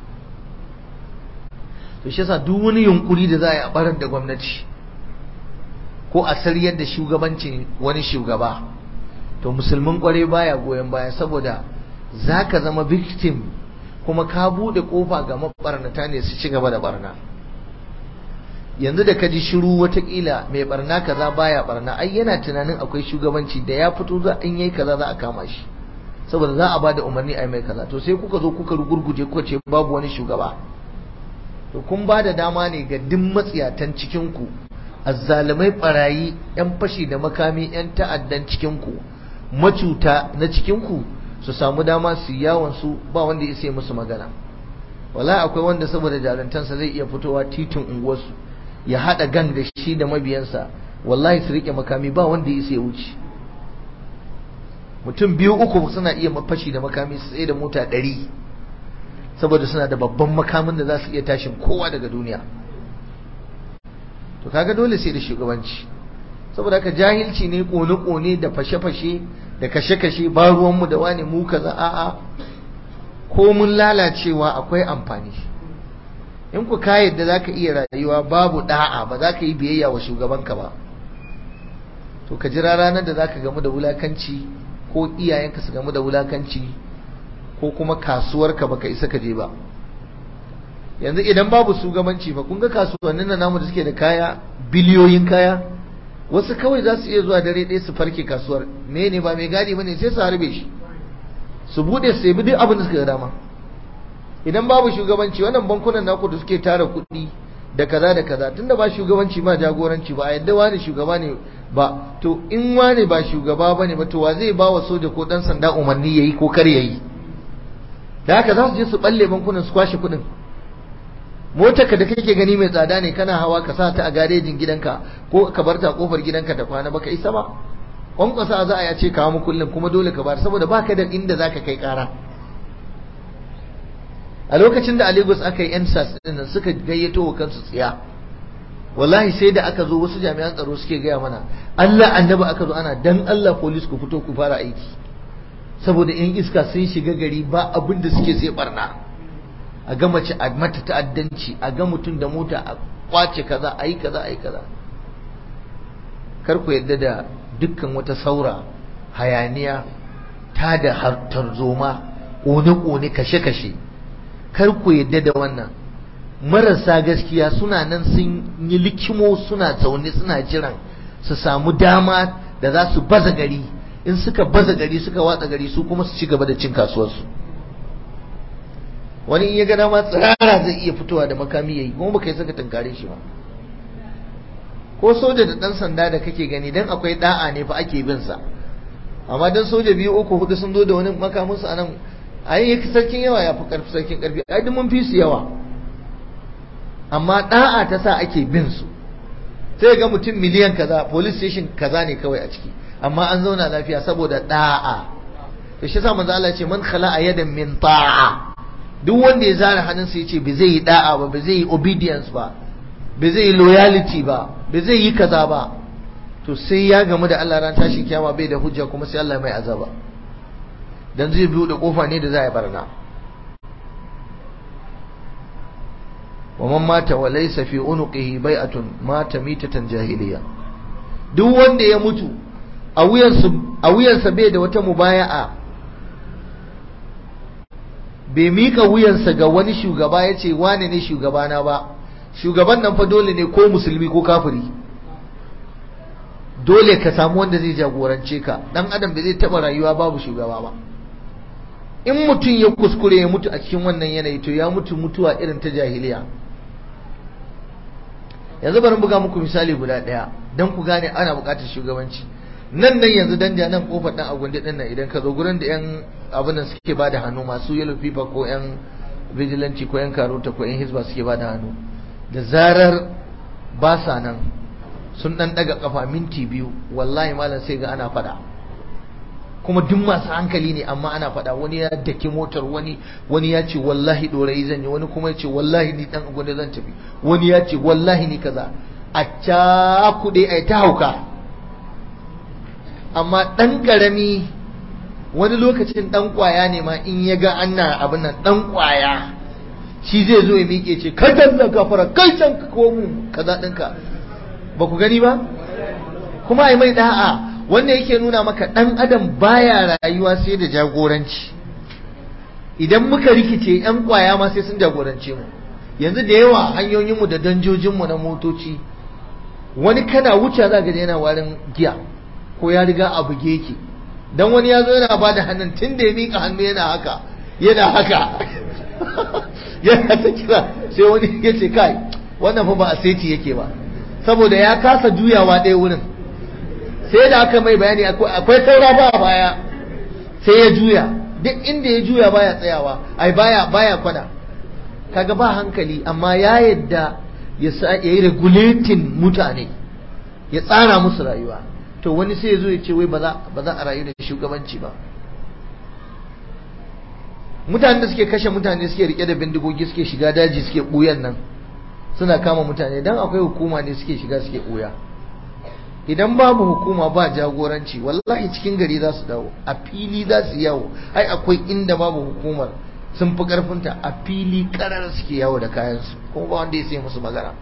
to shi yasa duk wani yunkuri da za a yi a barar da gwamnati ko a sariyar da shugabancin wani shugaba to musulmin kware baya goyon baya saboda zaka zama victim kuma ka bude kofa ga mabarnata ne su ci gaba da barna yanzu da ka ji shiru watakila mai barna kaza baya barna ai yana tunanin akwai shugabanci da ya fito za in yayi kaza za a kama shi saboda za a bada umarni ai mai kaza to sai kuka zo kuka rugurguje kuka ce babu wani shugaba to kun ba da dama ne ga duk matsiyatan cikinku azzalumai barayi yan fashi da makami yan ta'addan cikinku macuta na cikinku su samu dama su yawon su ba wanda ya sai musu magana wala akwai wanda saboda jarantansa zai iya fitowa titin unguwarsu ya hada gan da shi da mabiyansa wallahi su rike makami ba wanda ya sai wuce mutum biyu uku suna iya fashi da makami su tsaye da mota ɗari saboda suna da babban makamin da za su iya tashin kowa daga duniya to kaga dole sai da shugabanci saboda haka jahilci ne kone-kone da fashe-fashe da kashe-kashe ba ruwanmu da wani mu kaza a'a ko mun lalacewa akwai amfani in ku ka yadda za ka iya rayuwa babu da'a ba za ka yi biyayya wa shugabanka ba to ka jira ranar da za ka gamu da wulakanci ko iyayenka su gamu da wulakanci ko kuma kasuwarka baka isa ka je ba yanzu idan babu shugabanci ba kun ga kasuwannin na namu da suke da kaya biliyoyin kaya wasu kawai za su iya zuwa dare ɗaya su farke kasuwar me ne ba mai gadi bane sai su harbe shi su bude su yabi duk abin da suka ga dama idan babu shugabanci wannan bankunan naku da suke tara kuɗi da kaza da kaza tunda ba shugabanci ba jagoranci ba a yadda wani shugaba ne ba to in wani ba shugaba bane ba to wa zai ba wa soja ko dan sanda umarni yayi ko kar yayi da haka za su je su balle bankunan su kwashe kuɗin motar ka da kake gani mai tsada ne kana hawa ka sa ta a garejin gidanka ko ka bar ta a kofar gidanka ta kwana baka isa ba kwankwasa za a ya ce kawo mu kullum kuma dole ka bar saboda baka da inda zaka kai kara a lokacin da a Lagos aka yi yan sas din nan suka gayyato wa kansu tsiya wallahi sai da aka zo wasu jami'an tsaro suke gaya mana Allah annabi aka zo ana dan Allah police ku fito ku fara aiki saboda yan iska sun shiga gari ba abin da suke sai barna a ga mace a mata ta'addanci a ga mutum da mota a kwace kaza a yi kaza a yi kaza kar ku yadda da dukkan wata saura hayaniya ta da tarzoma ƙone-ƙone kashe-kashe kar ku yadda da wannan marasa gaskiya suna nan sun yi likimo suna zaune suna jiran su samu dama da za su baza gari in suka baza gari suka watsa gari su kuma su ci gaba da cin kasuwarsu wani in ya ga dama tsirara zai iya fitowa da makami yayi kuma baka yi saka tunkare shi ba ko soja da dan sanda da kake gani dan akwai da'a ne fa ake bin sa amma dan soja biyu uku hudu sun zo da wani makamin su anan ai yake sarkin yawa ya fi karfi sarkin karfi ai duk mun fi su yawa amma da'a ta sa ake bin su sai ga mutum miliyan kaza police station kaza ne kawai a ciki amma an zauna lafiya saboda da'a to shi yasa manzo Allah ya ce man khala'a yadan min ta'a duk wanda ya zara hannunsa ya ce ba zai yi da'a ba ba zai yi obedience ba ba zai yi loyalty ba ba zai yi kaza ba to sai ya gamu da Allah ran tashi kiyama bai da hujja kuma sai Allah mai azaba dan zai biyo da kofa ne da za a barna wa man mata wa laysa fi unuqihi bai'atun mata mitatan jahiliya duk wanda ya mutu a wuyansa a wuyansa bai da wata mubaya'a bai mika wuyansa ga wani shugaba ya ce wane ne shugabana ba shugaban nan fa dole ne ko musulmi ko kafiri dole ka samu wanda zai jagorance ka dan adam bai zai taba rayuwa babu shugaba ba in mutum ya kuskure ya mutu a cikin wannan yanayi to ya mutu mutuwa irin ta jahiliya yanzu bari buga muku misali guda daya dan ku gane ana bukatar shugabanci nan nan yanzu danja nan kofar dan agundi din nan idan ka zo gurin da yan abin nan suke bada hannu masu yellow fever ko yan vigilante ko yan karota ko yan hisba suke bada hannu da zarar ba sa nan sun dan daga kafa minti biyu wallahi malam sai ga ana fada kuma duk masu hankali ne amma ana fada wani ya daki motar wani wani ya ce wallahi dorayi zan yi wani kuma ya ce wallahi ni dan agundi zan tafi wani ya ce wallahi ni kaza a cakuɗe a ta hauka amma ɗan ƙarami wani lokacin ɗan ƙwaya ne ma in ya ga ana abin nan ɗan ƙwaya shi zai zo ya miƙe ce kai can da gafara kai can ka komu kaza ɗinka ba ku gani ba kuma ai mai da'a wanda yake nuna maka ɗan adam baya rayuwa sai da jagoranci idan muka rikice yan ƙwaya ma sai sun jagorance mu yanzu da yawa hanyoyinmu da danjojinmu na motoci wani kana wuce za ga yana warin giya ko ya riga a buge yake dan wani ya zo yana ba da hannun tun da ya miƙa hannu yana haka yana haka yana ta kira sai wani ya ce kai wannan fa ba a seti yake ba saboda ya kasa juyawa ɗaya wurin sai da aka mai bayani akwai saura ba baya sai ya juya duk inda ya juya baya tsayawa ai baya baya kwana kaga ba hankali amma ya yadda ya yi regulating mutane ya tsara musu rayuwa to wani sai ya zo ya ce wai ba za a rayu da shugabanci ba mutane da suke kashe mutane suke rike da bindigogi suke shiga daji suke ɓuyan nan suna kama mutane don akwai hukuma ne suke shiga suke ɓuya idan babu hukuma ba jagoranci wallahi cikin gari za su dawo a fili za su yawo ai akwai inda babu hukumar sun fi karfinta a fili karar suke yawo da kayansu kuma ba wanda ya sai musu magana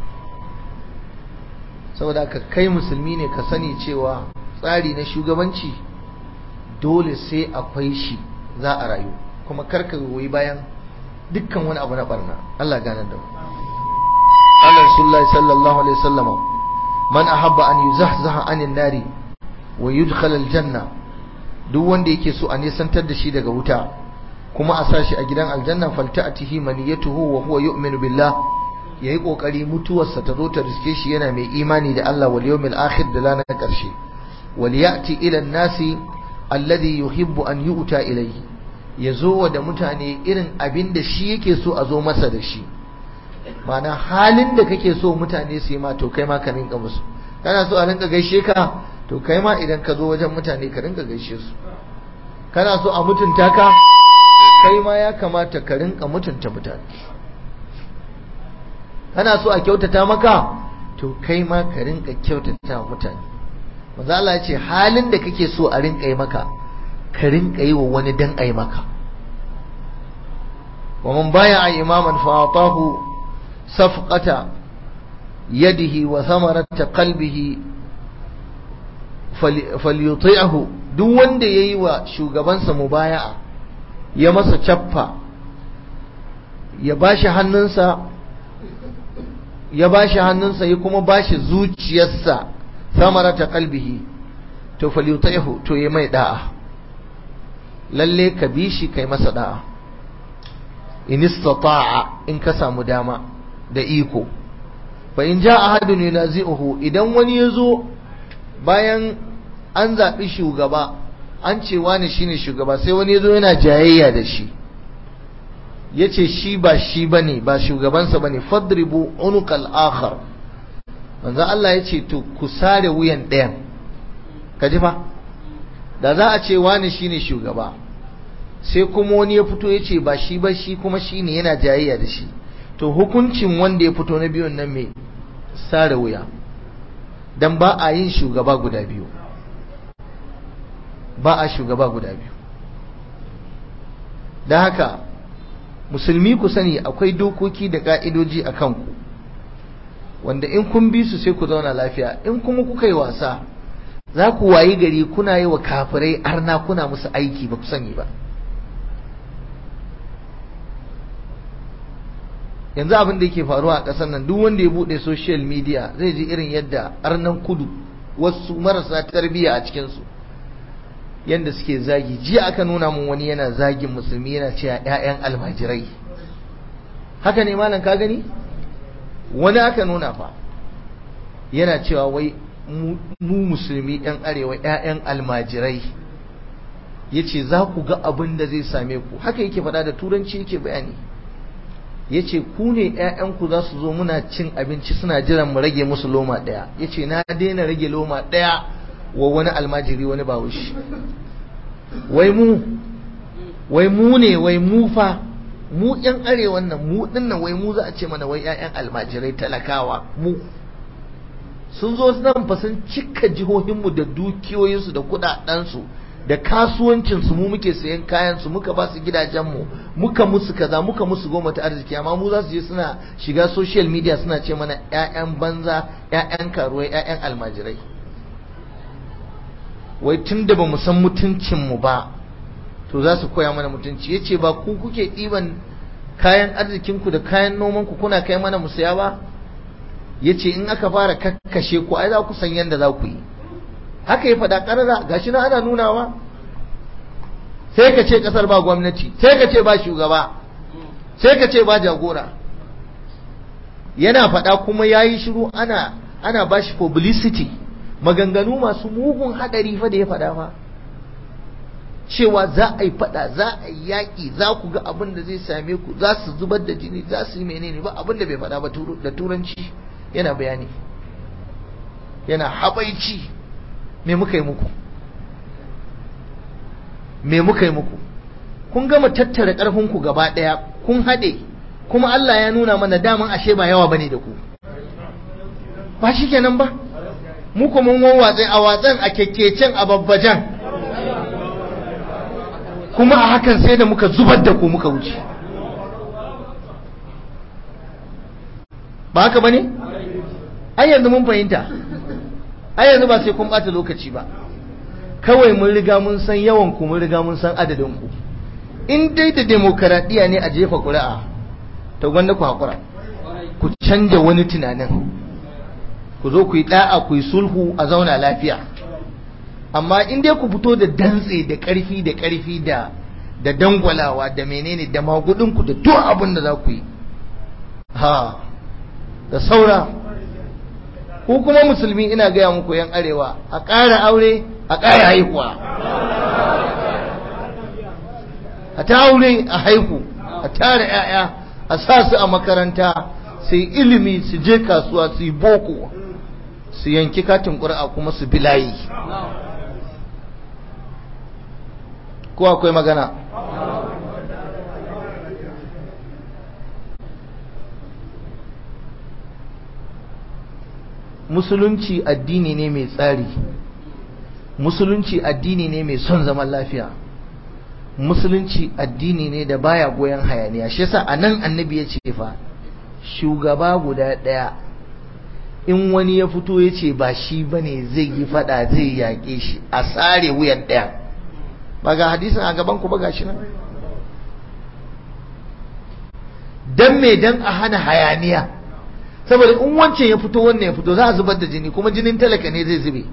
saboda ka kai musulmi ne ka sani cewa tsari na shugabanci dole sai akwai shi za a rayu kuma karka goyi bayan dukkan wani abu na barna Allah ganar da mu Allah Rasulullahi sallallahu alaihi wasallam man ahabba an yuzahzaha anin nari wa yudkhala aljanna duk wanda yake so a nisantar da shi daga wuta kuma a sashi a gidan aljanna falta'atihi maniyatuhu wa huwa yu'minu billah yayi kokari mutuwarsa ta zo ta riske shi yana mai imani da Allah wal yawmil akhir da ranar karshe wal ya'ti ila an-nasi alladhi yuhibbu an yu'ta ilayhi yazo wa da mutane irin abin da shi yake so a zo masa da shi mana halin da kake so mutane su yi ma to kai ma ka rinka musu kana so a rinka gaishe ka to kai ma idan ka zo wajen mutane ka rinka gaishe su kana so a mutunta ka kai ma ya kamata ka rinka mutunta mutane kana so a kyautata maka to kai ma ka rinka kyautata mutane manzo Allah ya ce halin da kake so a rinka yi maka ka rinka yi wa wani dan ai maka wa man baya imaman fa atahu safqata yadihi wa thamarata qalbihi falyuti'hu duk wanda yayi wa shugabansa mubaya'a ya masa cappa ya bashi hannunsa ya bashi hannunsa ya kuma bashi zuciyarsa samarata qalbihi to falyuti'hu to yayi mai da'a lalle ka bi shi kai masa da'a in istata'a in ka samu dama da iko fa in ja ahadun yunazi'uhu idan wani yazo bayan an zaɓi shugaba an ce wani shine shugaba sai wani yazo yana jayayya da shi yace shi ba shi bane ba shugabansa bane fadribu unuqal akhar manzo Allah yace to ku sare wuyan ɗayan kaji fa da za a ce wani shine shugaba sai kuma wani ya fito yace ba shi ba shi kuma shine yana jayayya da shi to hukuncin wanda ya fito na biyun nan mai sare wuya dan ba a yin shugaba guda biyu ba a shugaba guda biyu da haka musulmi ku sani akwai dokoki da ka'idoji a kanku wanda in kun bi su sai ku zauna lafiya in kuma kuka yi wasa za ku wayi gari kuna yi wa kafirai arna kuna musu aiki ba ku sani ba yanzu abin da yake faruwa a ƙasar nan duk wanda ya buɗe social media zai ji irin yadda arnan kudu wasu marasa tarbiyya a cikinsu yadda suke zagi jiya aka nuna mun wani yana zagin musulmi yana cewa 'ya'yan almajirai haka ne malam ka gani wani aka nuna fa yana cewa wai mu musulmi 'yan arewa 'ya'yan almajirai ya ce za ku ga abin da zai same ku haka yake faɗa da turanci yake bayani ya ce ku ne ‘ya'yanku za su zo muna cin abinci suna jiran mu rage musu loma ɗaya ya ce na daina rage loma ɗaya wa wani almajiri wani bawushi wai mu wai mu ne wai mu fa mu ‘yan arewan nan mu ɗinnan wai mu za a ce mana wai ‘ya'yan almajirai talakawa mu sun zo nan fa sun cika jihohinmu da dukiyoyinsu da kuɗaɗensu da kasuwancinsu mu muke sayan kayansu muka ba su gidajenmu muka musu kaza muka musu goma ta arziki amma mu za su je suna shiga social media suna ce mana 'ya'yan banza 'ya'yan karuwai 'ya'yan almajirai wai tun da ba mu san mutuncinmu ba to za su koya mana mutunci ya ce ba ku kuke ɗiban kayan arzikinku da kayan nomanku kuna kai mana mu saya ba ya ce in aka fara kakkashe ku ai za ku san yadda za ku yi haka ya faɗa ƙarara gashi na ana nunawa sai ka ce ƙasar ba gwamnati sai ka ce ba shugaba sai ka ce ba jagora yana faɗa kuma ya yi shiru ana ana ba shi publicity maganganu masu mugun haɗari fa da ya faɗa fa cewa za a yi faɗa za a yi yaƙi za ku ga abin da zai same ku za su zubar da jini za su yi menene ba abin da bai faɗa ba da turanci yana bayani yana habaici me muka yi muku me muka yi muku kun gama tattara ƙarfinku gaba ɗaya kun haɗe kuma Allah ya nuna mana daman ashe ba yawa bane da ku ba shi kenan ba mu kuma mun watsa a watsan a kekkecen a babbajan kuma a hakan sai da muka zubar da ku muka wuce ba haka bane ai yanzu mun fahimta ai yanzu ba sai kun bata lokaci ba kawai mun riga mun san yawan ku mun riga mun san adadin ku in dai da demokaradiyya ne a jefa ƙuri'a to gwanda ku hakura ku canja wani tunanin ku zo ku yi da'a ku yi sulhu a zauna lafiya amma in dai ku fito da dantse da ƙarfi da ƙarfi da da dangwalawa da menene da magudin ku da duk abin da za ku yi ha da saura ko kuma musulmi ina gaya muku yan arewa a ƙara aure a ƙara haihuwa a ta aure a haihu a tara 'ya'ya a sa su a makaranta su yi ilimi su je kasuwa su yi boko su yanki katin ƙuri'a kuma su bilayi ko akwai magana musulunci addini ne mai tsari musulunci addini ne mai son zaman lafiya musulunci addini ne da baya goyon hayaniya shi yasa anan annabi ya ce fa shugaba guda ɗaya in wani ya fito ya ce ba shi bane zai yi fada zai yaƙe shi a tsare wuyan ɗaya ba ga hadisin a gaban ku ba gashi nan dan me dan a hana hayaniya saboda in wancan ya fito wannan ya fito za a zubar da jini kuma jinin talaka ne zai zube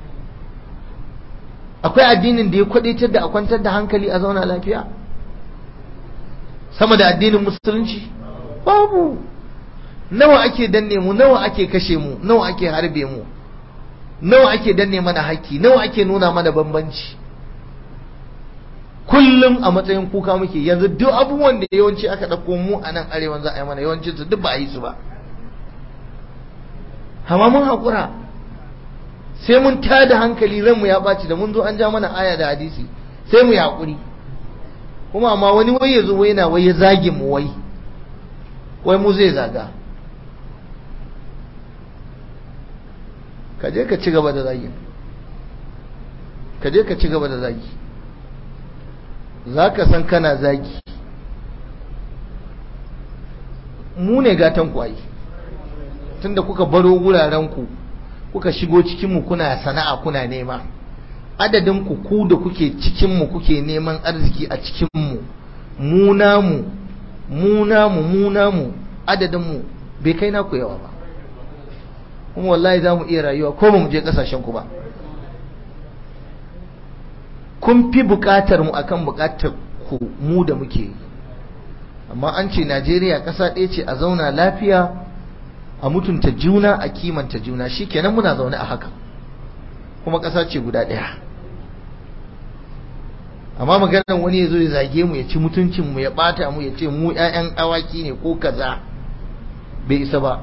akwai addinin da ya kwadaitar da a kwantar da hankali a zauna lafiya sama da addinin musulunci babu nawa ake danne mu nawa ake kashe mu nawa ake harbe mu nawa ake danne mana haƙƙi nawa ake nuna mana bambanci kullum a matsayin kuka muke yanzu duk abubuwan da yawanci aka ɗauko mu a nan arewan za a yi mana yawancin su duk ba a yi su ba amma mun haƙura sai mun tada hankali ranmu ya ɓaci da mun zo an ja mana aya da hadisi sai mu yi haƙuri kuma amma wani wai ya zo wai na wai ya zage mu wai wai mu zai zaga ka je ka ci gaba da zagi ka je ka ci gaba da zagi za ka san kana zagi mu ne gatan kwayi tunda kuka baro wurarenku kuka shigo cikinmu kuna sana'a kuna nema adadin ku ku da kuke cikinmu kuke neman arziki a cikinmu mu namu mu namu mu namu adadinmu bai kai naku yawa ba kuma wallahi za mu iya rayuwa ko ba mu je kasashen ku ba kun fi bukatar mu akan bukatar ku mu da muke amma an ce Najeriya ƙasa ɗaya ce a zauna lafiya a mutunta juna a kimanta juna shikenan muna zaune a haka kuma ƙasa ce guda ɗaya amma maganar wani ya zo ya zage mu ya ci mutuncin mu ya ɓata mu ya ce mu ƴaƴan awaki ne ko kaza bai isa ba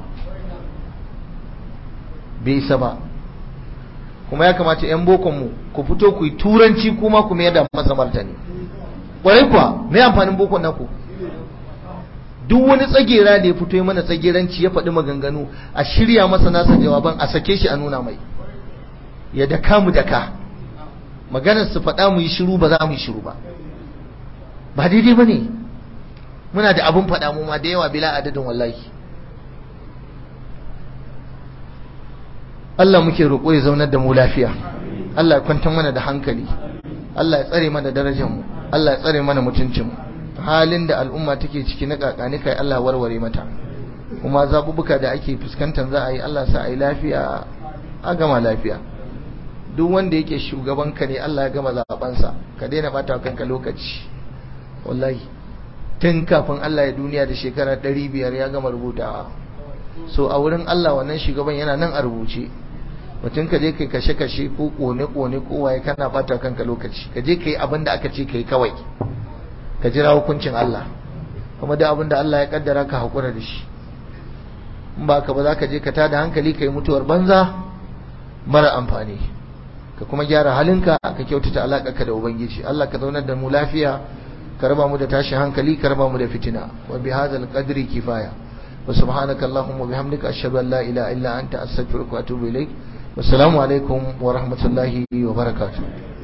bai isa ba kuma ya kamata ƴan bokon mu ku fito ku yi turanci kuma ku mayar da masa martani ƙwarai kuwa me amfanin bokon naku duk wani tsagera da ya fito mana tsageranci ya faɗi maganganu a shirya masa nasa jawaban a sake shi a nuna mai ya daka mu daka maganar su faɗa mu yi shiru ba za mu yi shiru ba ba daidai ba ne muna da abin faɗa mu ma da yawa bila adadin wallahi Allah muke roƙo ya zaunar da mu lafiya Allah ya kwantar mana da hankali Allah ya tsare mana darajar mu Allah ya tsare mana mutuncin mu halin da al'umma take ciki na kakani kai Allah warware mata kuma zabubuka da ake fuskantar za a yi Allah sa a yi lafiya a gama lafiya duk wanda yake shugaban ka ne Allah ya gama zabansa ka daina bata kanka lokaci wallahi tun kafin Allah ya duniya da shekara 500 ya gama rubutawa so a wurin Allah wannan shugaban yana nan a rubuce mutum ka je kai kashe-kashe ko kone-kone ko waye kana bata kanka lokaci ka je kai abin da aka ce kai kawai ka jira hukuncin Allah kuma da abin da Allah ya kaddara ka hakura da shi in ba ka ba za ka je ka tada hankali ka yi mutuwar banza mara amfani ka kuma gyara halinka ka kyautata alaƙarka da ubangiji Allah ka zaunar da mu lafiya ka raba mu da tashin hankali ka raba mu da fitina wa bi hadzal qadri kifaya wa subhanaka allahumma wa bihamdika ashhadu an la ilaha illa anta astaghfiruka wa atubu ilaik wassalamu alaikum wa rahmatullahi wa barakatuh